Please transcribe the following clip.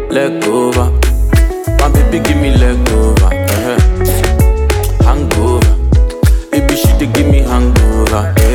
leg over. My baby give me leg over. Uh-huh. Hangover. Baby she dey give me hangover.